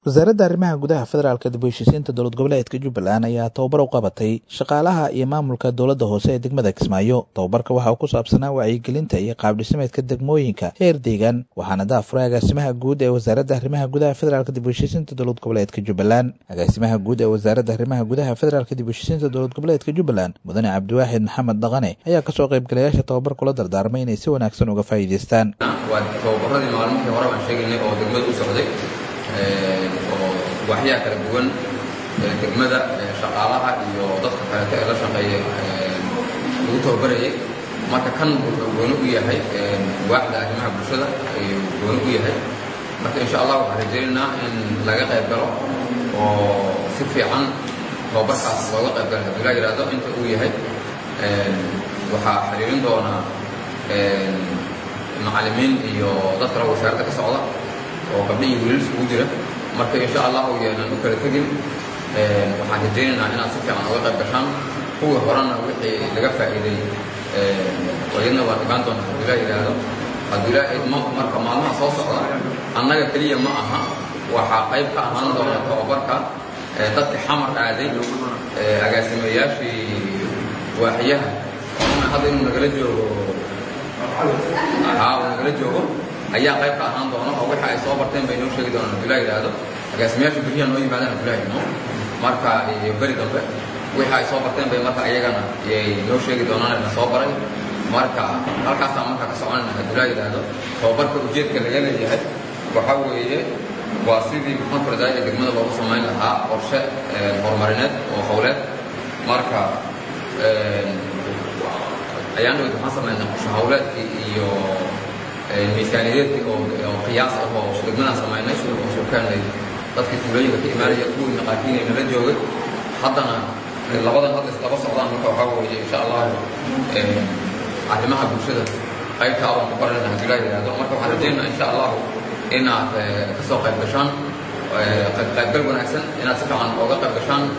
wasaaradda arrimaha gudaha federaalka dib u heshiisiinta dowlad goboleedka jubbaland ayaa tababar u qabatay shaqaalaha iyo maamulka dowladda hoose ee degmada kismaayo tababarka waxa uu ku saabsanaa wacyigelinta iyo qaabdhismeedka degmooyinka heer deegaan waxaana daafuray agaasimaha guud ee wasaaradda arrimaha gudaha federaalka dib u heshiisiinta dowlad goboleedka jubbaland agaasimaha guud ee wasaaradda arrimaha gudaha federaalka dib u heshiisiinta dowlad goboleedka jubbaland mudane cabdiwaaxid maxamed dhaqane ayaa kasoo qaybgalayaasha tababar kula dardaarmay inay si wanaagsan uga faa'iidaystaan waa tababaradii maalmihii hore baan sheegaynay oo degmada u socday oo waaxyaha kala duwan degmada shaqaalaha iyo dadka kaleeto ee la shaqeeya lagu tababarayay marka kan wuxuu gooni u yahay waaxda arrimaha bulshada ayuu gooni u yahay marka insha allah waxaan rajaynaynaa in laga qayb galo oo si fiican tababarkaas looga qayb galo haddii la yidhaahdo inta uu yahay waxaa xiriirin doonaa macallimiin iyo dad kale wasaaradda ka socda oo gabdho iyo wiilal isugu jira marka insha allahu yeenan u kala tegin waxaan rajaynaynaa inaad si fiican uga qayb gashaan kuwii horena wixii laga faa'iiday wayadna waan ogaan doonaa hadduu ilaa yidhaahdo hadduu ilaa idmo marka maalmaha soo socda annaga keliya ma aha waxaa qayb ka ahaan doona tababarka dadka xamar aaday agaasimayaashii waaxyaha hadda inuu nagala joogo haa uu nagala joogo ayaa qayb ka ahaan doona oo waxa ay soo barteen bay noo sheegi doonaan hadduu ilaa yidhaahdo agaasimayaasha beriya noo yimaadaan hadduu ilaa idmo marka iyo beri dambe wixii ay soo barteen bay marka iyagana yay noo sheegi doonaan na soo baray marka halkaasaa marka ka soconayna hadduu ilaa yidhaahdo tababarka ujeedka laga leeyahay waxaa weeye waa sidii conference ee degmada loogu samayn lahaa qorshe horumarineed oo howleed marka ayaan dhawed waxaan samaynay qorshe howleedkii iyo miisaaniyadeedkii oo qiyaas ah oo degmadaan samaynay oo surkaanay dadkii tuulooyinka ka imaanaya kuwii naqaakiinay nala joogay haddana labadan hadda islaba socdaan marka waxaa weeye insha allahu arrimaha bulshada qaybtaa waan ku baranayna haddii laa yidhaahdo marka waxaan rajaynaa insha allahu inaad ka soo qayb gashaan qaybgal wanaagsan inaad si fiican ooga qayb gashaan